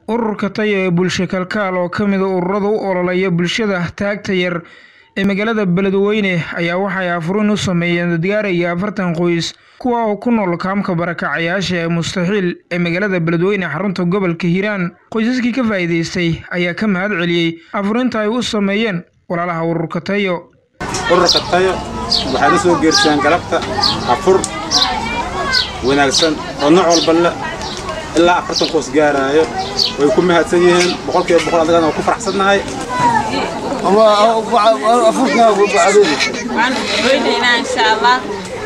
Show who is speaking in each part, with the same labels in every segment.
Speaker 1: ururka tayo ee bulsho kalkaal oo ka mida ururada u ololeeya bulshada taagta yar ee magaalada beledweyne ayaa waxay afurin u sameeyeen dadgaaraya afartan qoys kuwa oo ku nool kaamka barakacayaasha ee mustaxiil ee magaalada beledweyne xarunta gobolka hiiraan qoysaskii ka faa'iidaystay ayaa ka mahad celiyey afurinta ay u sameeyeen walaalaha ururka tayo
Speaker 2: ururka tayo waxay la soo geersiyaan galabta afur wanaagsan oo nooc walba le ilaa afartan qoys gaaraayo way ku mahadsan yihiin boqolkiiba boqol adagana waa ku faraxsannahay
Speaker 3: waan weynaynaa insha allah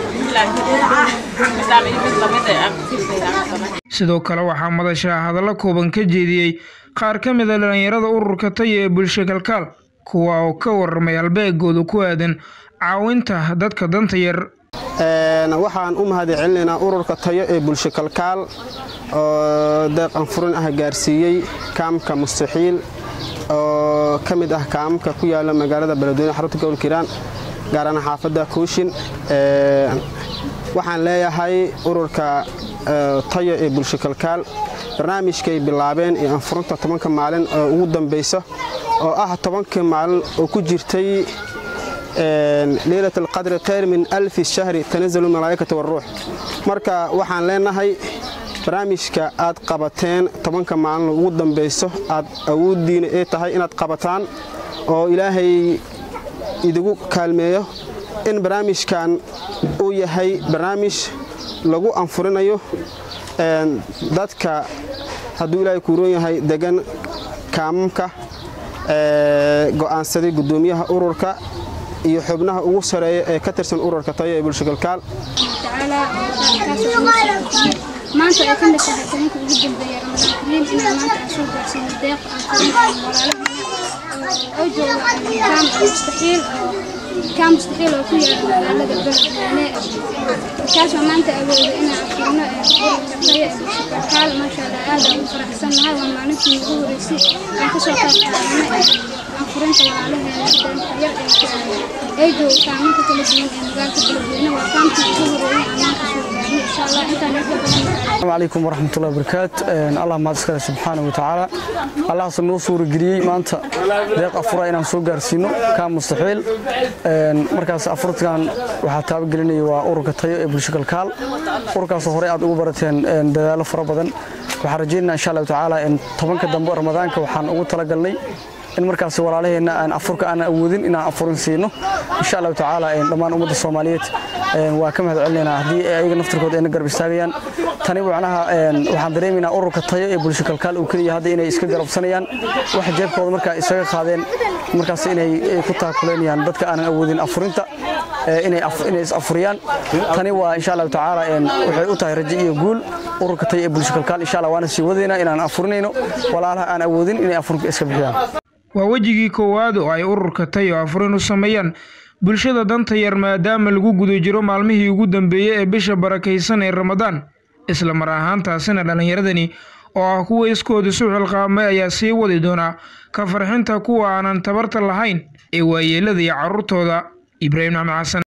Speaker 1: sidoo kale waxaa madasha hadallo kooban ka jeediyey qaar ka mid a dhallinyarada ururka tayo ee bulsho kalkaal kuwa oo ka warramay halbeegooda ku aadan caawinta dadka danta yar
Speaker 4: waxaan u mahad celinaynaa ururka tayo ee bulsho kalkaal oo deeq anfurin ah gaarsiiyey kaamka mustaxiil oo ka mid ah kaamka ku yaala magaalada beledweyne xarunta gobolka hiiraan gaarana xaafadda kuushin waxaan leeyahay ururka tayo ee bulsho kalkaal barnaamijkay bilaabeen ee anfurinta tobanka maalin oo ugu dambaysa oo ah tobankii maalin oo ku jirtay leylat alqadri khayr min alfi shahri tanazalu malaa'ikata waruux marka waxaan leenahay barnaamijka aad qabateen tobanka maalin ugu dambayso aad awooddiina ee tahay inaad qabataan oo ilaahay idigu kaalmeeyo in barnaamijkan uu yahay barnaamij lagu anfurinayo dadka hadduu ilaahay kuuroon yahay degan kaamamka go'aansaday guddoomiyaha ururka iyo xubnaha ugu sareeya ee ka tirsan ururka tayo ee bulsho kalkaal
Speaker 5: maanta ay ka mid tahay tobanka ugu dambeeya ramadaan kariim inaan maanta aan soo gaarsiino deeq aan oo jooga kaam mustaxiil kaam mustaxiil oo ku yaala magaalada beledweyne kaasoo maanta awooda inaan afurno ururka tayo ee bulsho kalkaal maasha allah aad aan u faraxsannahay waa maalintii ugu horeysay aan kasoo qayb qaadanay anfurinta walaalaheena deenta yar ee ay jooga kaaminka kala duwan ee magaalada beledweyne waa kaamkii ugu horeeyay aan maanta soo gaarnay insha allah intaan ka badan
Speaker 6: السلام عليكم ورحمة الله وبركاته الله ما تسكر سبحانه وتعالى الله سنو سور جري ما أنت ديق أفرا إن سو جارسينو كان مستحيل مركز أفرت كان وحتى بجريني وأورك تيو إبن شكل كال أورك صهوري أدو برتين دلالة فرا بدن وحرجينا إن شاء الله تعالى إن طبعا كدنبو رمضان كوحان أول تلقلني in markaas walaalaheena aan afurka aan awoodin inaan afurin siino insha allahu tacaala dhammaan ummadda soomaaliyeed waa ka mahad celinaynaa haddii ayaga naftirkooda ayna garab istaagayaan tani macnaha waxaan dareemaynaa ururka tayo ee bulsho kalkaal uu keliya hadda inay iska garabsanayaan waxa jeebkooda markaa isaga qaadeen markaas inay ku taakuleynayaan dadka aanan awoodin afurinta inay is afuriyaan tani waa insha allahu tacaala waxay u tahay rajo iyo guul ururka tayo ee bulsho kalkaal insha allah waana sii wadaynaa inaan afurinayno walaalaha aan awoodin inay afurka iska bixiyaan
Speaker 1: waa wejigii koowaad oo ay ururka tayo afurin u sameeyaan bulshada danta yar maadaama lagu guda jiro maalmihii ugu dambeeyey ee bisha barakaysan ee ramadaan isla mar ahaantaasina dhallinyaradani oo ah kuwa iskooda su xilqaamay ayaa sii wadi doonaa ka farxinta kuwa aanan tabarta lahayn ee waayeelada iyo carruurtooda ibraahim axmed xasan